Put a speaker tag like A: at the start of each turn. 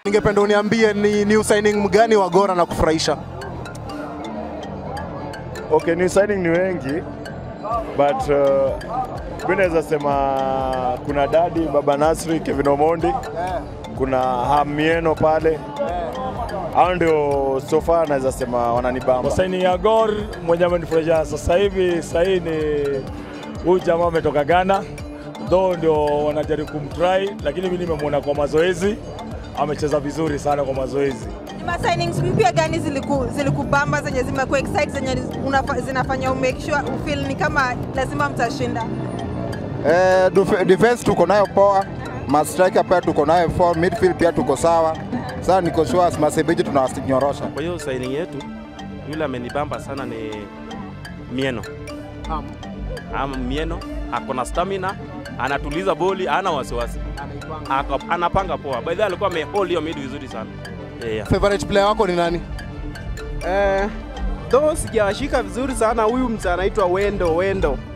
A: Ningependa uniambie ni new signing mgani wa Gor na kufurahisha?
B: Okay, new signing ni wengi but uh, mi naweza sema kuna Dadi, Baba Nasri, Kevin Omondi, kuna Hamieno pale, hao ndio so far naweza sema wananibamba.
C: Saini ya Gor mwenye amenifurahisha sasa hivi sahii ni huyu jamaa ametoka Ghana, though ndio wanajaribu kumtry, lakini mimi nimemwona kwa mazoezi amecheza vizuri sana kwa mazoezi.
D: Ni ma signings mpya gani ziliku, zilikubamba zenye zimekuwa excite zenye unafa, zinafanya umake sure ufeel ni kama lazima mtashinda?
E: Eh, def- defense tuko nayo poa, mastriker pia tuko nayo poa, midfield pia tuko sawa. Sasa niko sure masebeji tunawanyorosha.
F: Kwa hiyo signing yetu yule amenibamba sana ni Mieno. Ama Mieno ako na stamina, anatuliza boli, hana wasiwasi, Ako- anapanga poa. By the way alikuwa amehold hiyo mid vizuri sana yeah.
A: Favorite player wako ni nani?
G: Eh, though sijawashika vizuri sana huyu mtu anaitwa Wendo Wendo